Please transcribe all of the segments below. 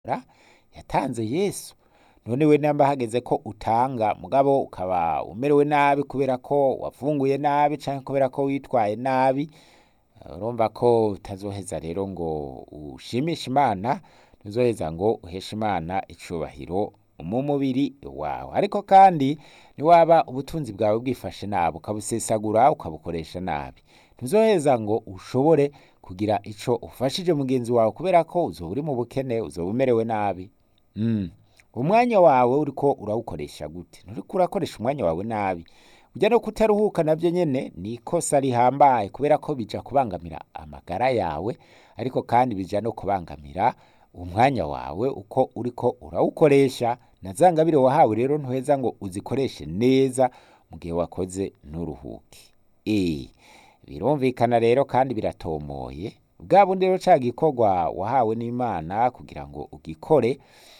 yatanze yesu none we namba hageze ko utanga mugabo ukaba umerewe nabi kubera ko wafunguye nabi canke kubera ko witwaye nabi urumva ko utazoheza rero ngo ushimishe imana ntuzoheza ngo uheshe imana icubahiro mu mubiri wawe ariko kandi niwaba ubutunzi bwawe bwifashe nabi ukabusesagura ukabukoresha nabi ntuzoheza ngo ushobore kugira ico ufashije mugenzi wawe kubera ko uzoba uri mu bukene uzoba umerewe nabi mm. umwanya wawe uriko urawukoresha gute nturiko urakoresha umwanya wawe nabi ujya no kutaruhuka navyo nyene ni ikosa rihambaye kubera ko bija kubangamira amagara yawe ariko kandi bija no kubangamira umwanya wawe uko uriko urawukoresha na za ngabire wahawe rero ntuheza ngo uzikoreshe neza mu gihe wakoze nturuhuke eh birumvikana rero kandi biratomoye bwa bundi rero ca gikorwa wahawe n'imana kugira ngo ugikore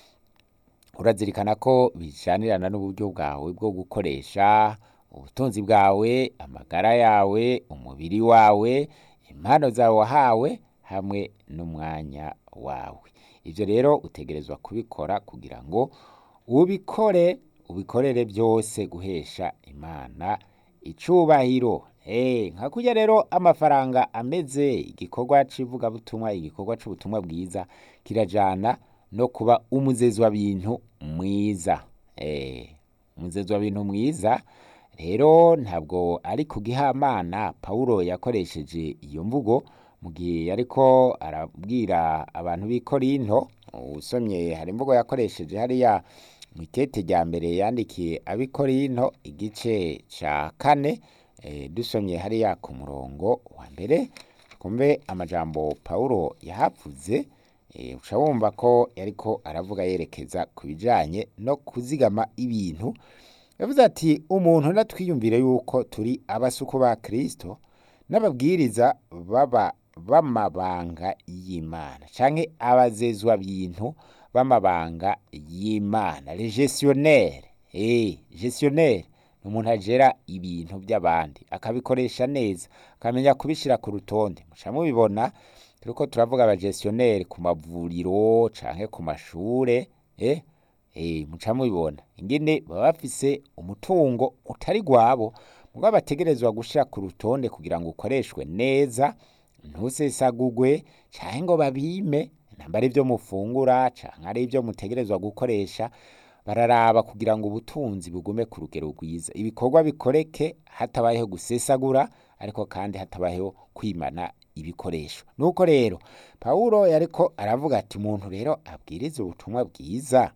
urazirikana ko bijanirana n'uburyo bwawe bwo gukoresha ubutunzi bwawe amagara yawe umubiri wawe impano zawe wahawe hamwe n'umwanya wawe ivyo rero utegerezwa kubikora kugira ngo ubikore ubikorere byose guhesha imana icubahiro Eh, nka kurya rero amafaranga ameze igikorwa c'ivugabutumwa igikorwa c'ubutumwa bwiza kirajana no kuba umuzezi wa bintu mwiza eh, umuzezi wa bintu mwiza rero ntabwo ari kugihamana Pawulo yakoresheje iyo mvugo mu gihe yariko arabwira abantu b'i Korinto usomye hari imvugo yakoresheje hariya mu itete rya mbere yandikiye ab'i Korinto igice ca kane e, dusomye hariya ku murongo wa mbere kumbe amajambo Pawulo yahavuze e, uca wumva ko yariko aravuga yerekeza ku bijanye no kuzigama ibintu yavuze ati umuntu natwiyumvire yuko turi abasuku ba Kristo n'ababwiriza baba b'amabanga y'Imana canke abazezwa bintu b'amabanga y'Imana les gestionnaires eh gestionnaire ni umuntu ajera ibintu by'abandi akabikoresha neza akamenya kubishira ku rutonde muca mubibona turiko turavuga abagestionnaire ku mavuriro canke ku mashure eh eh muca mubibona ingene baba bafise umutungo utari gwabo mugabo bategerezwa gushira ku rutonde kugira ngo ukoreshwe neza ntusesagugwe canke ngo babime namba ari ivyo mufungura canke ari ivyo mutegerezwa gukoresha bararaba kugira ngo ubutunzi bugume ku rugero rwiza ibikorwa bikoreke hatabayeho gusesagura ariko kandi hatabayeho kwimana ibikoresho nuko rero Pawulo yariko aravuga ati umuntu rero abwiriza ubutumwa bwiza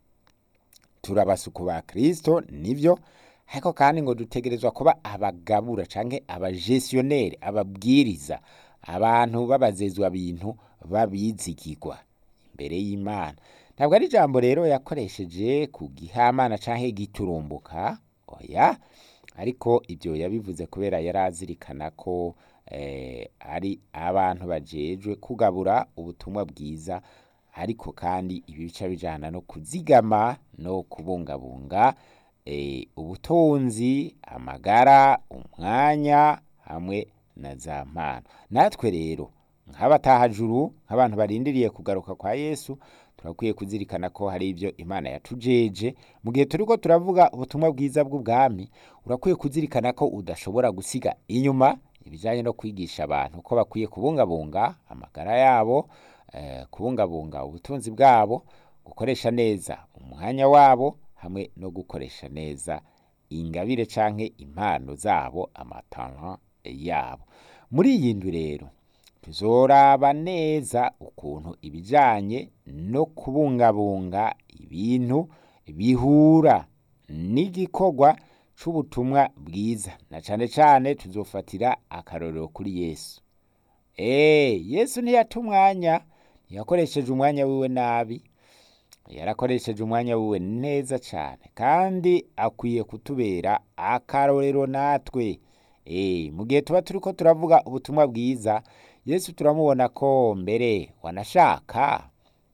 turabasuku ba Kristo nivyo ariko kandi ngo dutegerezwa kuba abagabura canke abagestionnaire ababwiriza abantu babazezwa bintu babizigirwa imbere y'Imana ntabwo ari ijambo rero yakoresheje ku gihamana canke giturumbuka oya ariko ibyo yabivuze kubera yari azirikana ko eh, ari abantu bajejwe kugabura ubutumwa bwiza ariko kandi ibi bica bijana no kuzigama no kubungabunga eh, ubutunzi amagara umwanya hamwe na za mpano natwe rero nk'abatahajuru nk'abantu barindiriye kugaruka kwa Yesu turakwiye kuzirikana ko hari ibyo Imana yatujeje mu gihe turiko turavuga ubutumwa bwiza bw'ubwami urakwiye kuzirikana ko udashobora gusiga inyuma ibijanye no kwigisha abantu ko bakwiye kubungabunga amagara yabo eh, kubungabunga ubutunzi bwabo gukoresha neza umwanya wabo hamwe no gukoresha neza ingabire canke impano zabo amatalent yabo muri iyi ndwi rero tuzoraba neza ukuntu ibijanye no kubungabunga ibintu bihura n'igikorwa c'ubutumwa bwiza na cane cane tuzofatira akarorero kuri Yesu eh Yesu ntiyata umwanya ntiyakoresheje umwanya wiwe nabi yarakoresheje umwanya wiwe neza cane kandi akwiye kutubera akarorero natwe eh mu gihe tuba turiko turavuga ubutumwa bwiza Yesu turamubona ko mbere wanashaka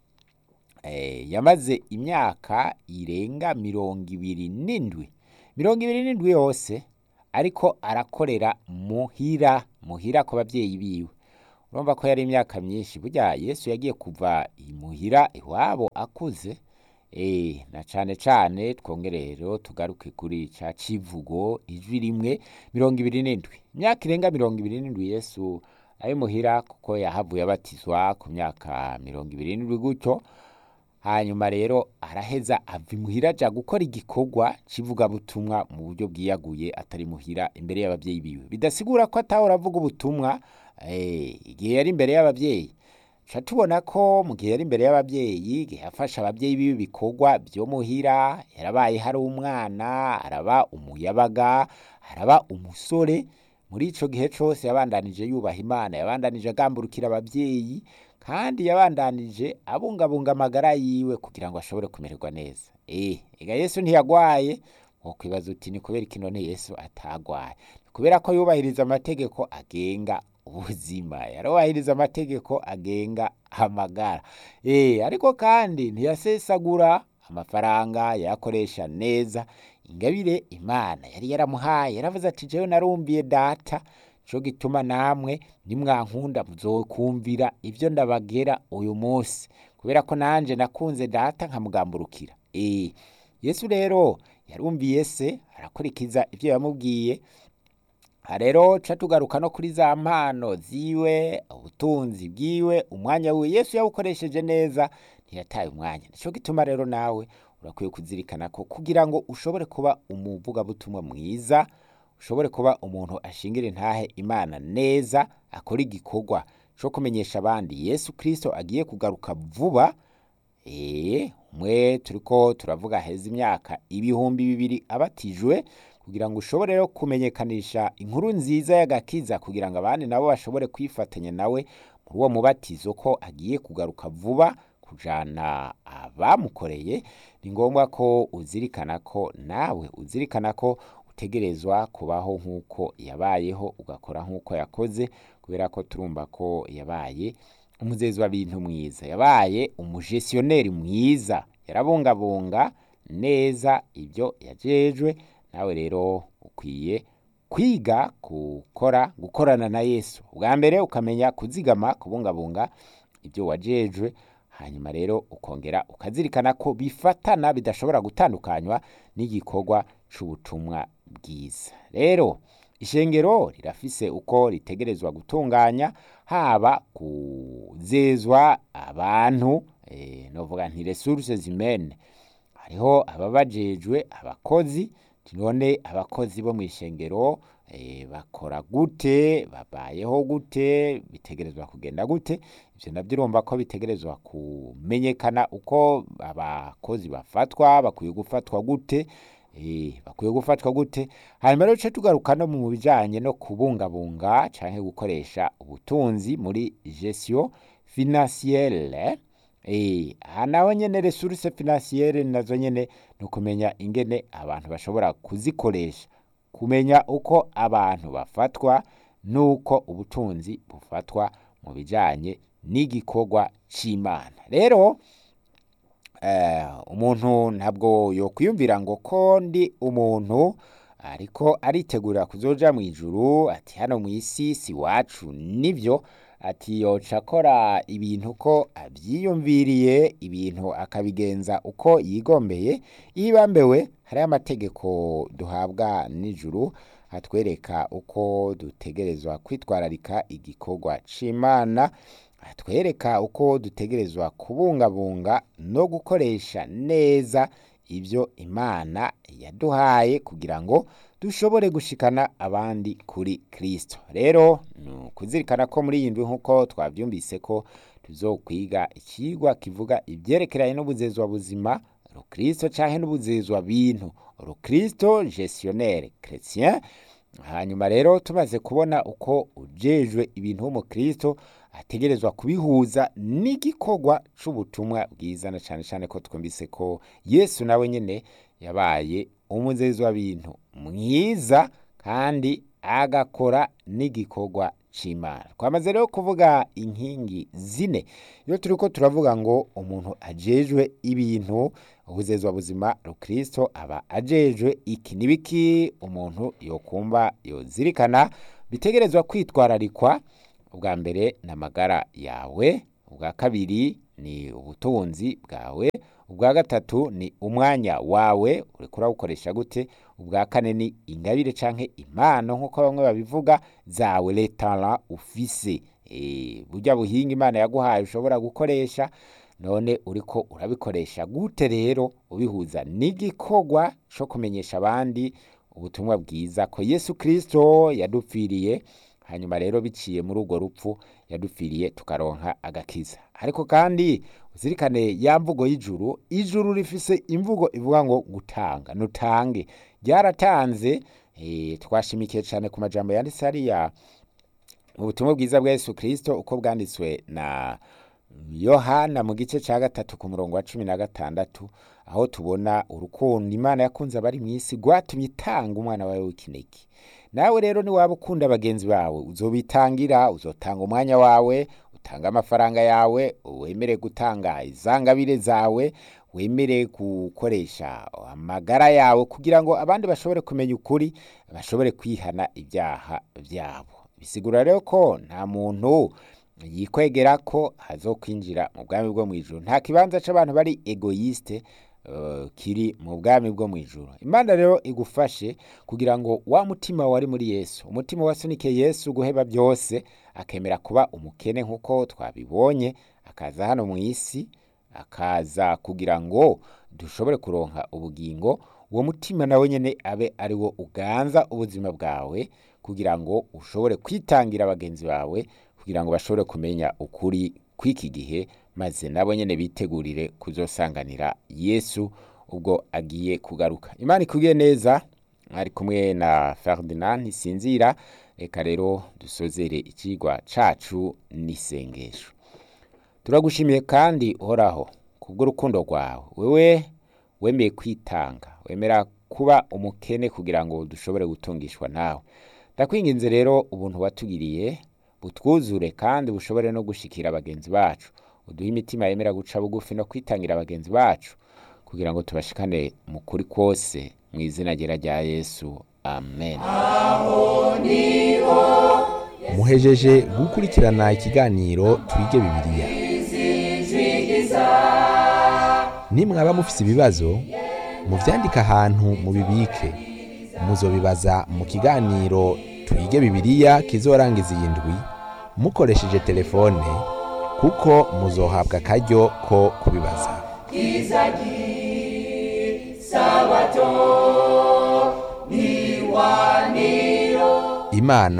eh, yamaze imyaka irenga mirongo ibiri n'indwi mirongo ibiri n'indwi yose ariko arakorera muhira muhira ku bavyeyi biwe urumva ko yari imyaka myinshi burya yesu yagiye kuva imuhira iwabo akuze eh na cane cane twongere rero tugaruke kuri ca civugo ijwi rimwe mirongo ibiri n'indwi imyaka irenga mirongo ibiri n'indwi yesu ari muhira kuko yahavuye abatizwa ku myaka mirongo ibiri n'indwi gutyo hanyuma rero araheza ava imuhira aja gukora igikorwa c'ivugabutumwa mu buryo bwiyaguye atari muhira imbere y'abavyeyi biwe bidasigura ko atahora avuga ubutumwa eh, igihe yari imbere y'abavyeyi ca tubona ko mu gihe yari imbere y'abavyeyi igihe yafasha abavyeyi biwe ibikorwa vyo muhira yarabaye hari umwana araba umuyabaga araba umusore muri ico gihe cose yabandanije yubaha imana yabandanije agamburukira abavyeyi kandi yabandanije abungabunga amagara yiwe kugira ngo ashobore kumererwa neza eh ega yesu ntiyagwaye wokwibaza uti ni kubera iki none yesu atagwaye ni kubera ko yubahiriza amategeko agenga ubuzima yarubahiriza amategeko agenga amagara eh ariko kandi ntiyasesagura amafaranga yakoresha neza ingabire imana yari yaramuhaye yaravuze ati jewe narumviye data co gituma namwe nimwankunda muzokumvira ivyo ndabagera uyu munsi kubera ko nanje nakunze data nkamugamburukira eh yesu rero yarumviye se arakurikiza ivyo yamubwiye aha rero ca tugaruka no kuri za mpano ziwe ubutunzi bwiwe umwanya wiwe yesu yawukoresheje neza ntiyataye umwanya nico gituma rero nawe urakwiye kuzirikana ko kugira ngo ushobore kuba umuvugabutumwa mwiza ushobore kuba umuntu ashingira intahe imana neza akora igikorwa co kumenyesha abandi yesu kristo agiye kugaruka vuba ee umwe turiko turavuga heza imyaka ibihumbi bibiri abatijwe kugira ngo ushobore rero kumenyekanisha inkuru nziza y'agakiza kugira ngo abandi nabo bashobore kwifatanya nawe muri uwo mubatizo ko agiye kugaruka vuba kujana abamukoreye ni ngombwa ko uzirikana ko nawe uzirikana ko utegerezwa kubaho nk'uko yabayeho ugakora nk'uko yakoze kubera ko turumva ko yabaye umuzezi w'abintu mwiza yabaye umujesiyoneri mwiza yarabungabunga neza ibyo yajejwe nawe rero ukwiye kwiga gukora gukorana na yesu ubwa mbere ukamenya kuzigama kubungabunga ibyo wajejwe hanyuma rero ukongera ukazirikana ko bifatana bidashobora gutandukanywa n'igikorwa c'ubutumwa bwiza rero ishengero rirafise uko ritegerezwa gutunganya haba kuzezwa abantu eh, novuga nti resources humaines hariho ababajejwe abakozi none abakozi bo mu ishengero eh, bakora gute babayeho gute bitegerezwa kugenda gute ivyo navyo urumva ko bitegerezwa kumenyekana uko abakozi bafatwa bakwiye gufatwa gute eh, bakwiye gufatwa gute hanyuma rero duce tugaruka no mu bijanye no kubungabunga canke gukoresha ubutunzi muri gestion financiere Eh, aha naho nyene resource financiere nazo nyene ni ukumenya ingene abantu bashobora kuzikoresha kumenya uko abantu bafatwa n'uko ubutunzi bufatwa mu bijanye n'igikorwa c'imana rero eh, umuntu ntabwo yokwiyumvira ngo ko ndi umuntu ariko aritegurira kuzoja mw'ijuru ati hano mw'isi si wacu nivyo ati yoca akora ibintu ko avyiyumviriye ibintu akabigenza uko yigombeye yibambewe hariho amategeko duhabwa n'ijuru atwereka uko dutegerezwa kwitwararika igikorwa c'imana atwereka uko dutegerezwa kubungabunga no gukoresha neza ivyo imana yaduhaye kugira ngo dushobore gushikana abandi kuri kristo rero ni ukuzirikana ko muri iyi ndwi nk'uko twavyumvise ko tuzokwiga ikigwa kivuga ivyerekeranye n'ubuzezwa buzima rukristo canke n'ubuzezwa bintu rukristo gestionnaire chrétien hanyuma rero tumaze kubona uko ujejwe ibintu w'umukristo ategerezwa kubihuza n'igikorwa c'ubutumwa bwiza na cane cane ko twumvise ko yesu nawe nyene yabaye umuzezi w'abintu mwiza kandi agakora n'igikorwa c'imana twamaze rero kuvuga inkingi zine iyo turiko turavuga ngo umuntu ajejwe ibintu ubuzezwa buzima rukristo aba ajejwe iki nibiki umuntu yokumva yozirikana bitegerezwa kwitwararikwa ubwa mbere ni amagara yawe ubwa kabiri ni ubutunzi bwawe ubwa gatatu ni umwanya wawe uriko urawukoresha gute ubwa kane ni ingabire canke impano nk'uko bamwe babivuga zawe letara ufise Eh, burya buhinga imana yaguhaye ushobora gukoresha none uriko urabikoresha gute rero ubihuza n'igikorwa co kumenyesha abandi ubutumwa bwiza ko yesu kristo yadupfiriye hanyuma rero biciye muri urwo rupfu yadupfiriye tukaronka agakiza ariko kandi uzirikane ya mvugo y'ijuru ijuru rifise imvugo ivuga ngo gutanga nutange ryaratanze eh, twashimikiye cyane ku majambo yanditse hariya mu butumwa bwiza bwa yesu kristo uko bwanditswe na yohana mu gice cya gatatu ku murongo wa cumi na gatandatu aho tubona urukundo imana yakunze abari mu isi rwatumye itanga umwana wawe w'ikinege nawe rero niwaba ukunda bagenzi bawe uzobitangira uzotanga umwanya wawe utanga amafaranga yawe wemere gutanga izangabire zawe wemere gukoresha amagara yawe kugira ngo abandi bashobore kumenya ukuri bashobore kwihana ibyaha byabo bisigura rero ko nta muntu yikwegera ko hazokwinjira mu bwami bwo mu ijuru nta kibanza c'abantu bari egoyiste uh, kiri mu bwami bwo mu ijuru imana rero igufashe kugira ngo wa mutima wari muri yesu umutima wasunike yesu guheba byose akemera kuba umukene nk'uko twabibonye akaza hano mu isi akaza kugira ngo dushobore kuronka ubugingo uwo mutima nawe nyene abe ari wo uganza ubuzima bwawe kugira ngo ushobore kwitangira bagenzi bawe kugira ngo bashobore kumenya ukuri kw'iki gihe maze nabo nyene bitegurire kuzosanganira yesu ubwo agiye kugaruka imana ikubwiye neza ari kumwe na ferdinand ntisinzira reka rero dusozere ikigwa cacu n'isengesho turagushimiye kandi uhoraho kubw'urukundo rwawe wewe wemeye kwitanga wemera kuba umukene kugira ngo dushobore gutungishwa nawe ndakwinginze rero ubuntu watugiriye butwuzure kandi bushobore no gushikira bagenzi bacu uduhe imitima yemera guca bugufi no kwitangira bagenzi bacu kugira ngo tubashikane mu kuri kwose mu izina ryera rya yesu amen muhejeje gukurikirana ikiganiro twige bibiliya nimwaba mufise ibibazo muvyandike ahantu mubibike muzobibaza mu kiganiro twige bibiliya kizorangiza iyi ndwi mukoresheje telefone kuko muzohabwa akaryo ko kubibaza imana